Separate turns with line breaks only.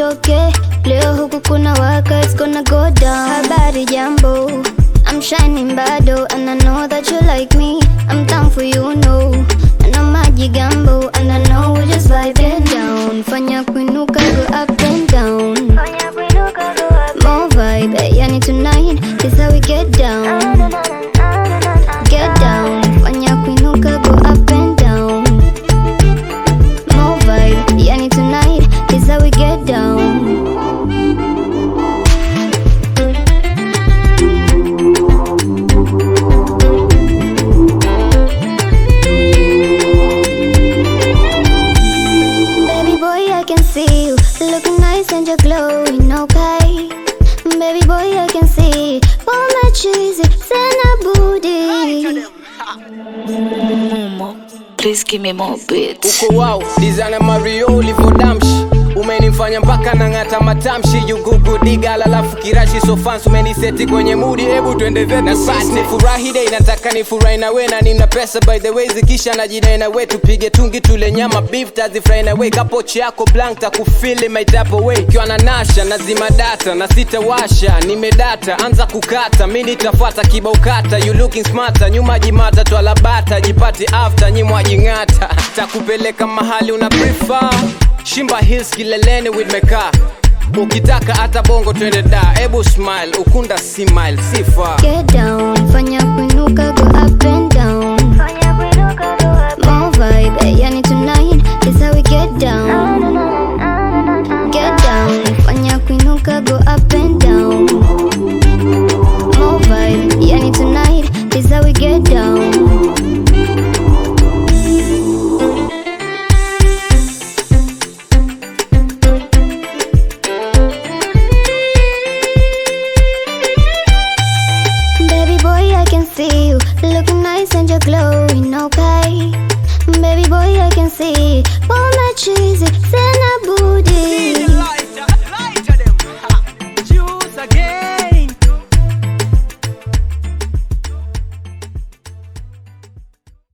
okay. Leo huku kuna waka, it's gonna go down. Habari jambo, I'm shining bado, and I know that you like me. I'm down for you, no. And I'm maji gambo, and I know we just vibing down. Fanya kuinuka, go up and down. More vibe, eh, yani tonight is how we get down. Get down, fanya kuinuka, go up and down. More vibe, yani tonight is how we get down. Baby boy, I can see you looking nice and you're glowing, okay? Baby boy, I can see all my cheesy, send a booty.
Momo, please give me more beats.
uko wow designer mario ulivodamshi umenifanya mpaka nang'ata matamshi yugugudigala alafu kirashi sofans umeniseti kwenye mudi hebu twende zetu na sisi ni furahi dei nataka ni furahi na we na nina pesa by the way zikisha na jinai na we tupige tungi tule nyama beef tazifurahi na we kapochi yako blank takufili maitapo we ikiwa na nasha nazima data na sitawasha nimedata anza kukata mi nitafuata kibao kata you looking smarter nyuma jimata twalabata jipati after nyimwajing'ata takupeleka mahali una prefer shimba hills kileleni with meka ukitaka hata bongo twende da ebu smile ukunda si mile si far
Get down, fanya kuinuka, go up and down. More vibe, eh, yani tonight is how we get down. Get down, fanya kuinuka, go up and down. More vibe, yani tonight is how we get down. Baby boy, I can see you looking nice and you're glowing, okay? Baby boy, I can see all my cheesy.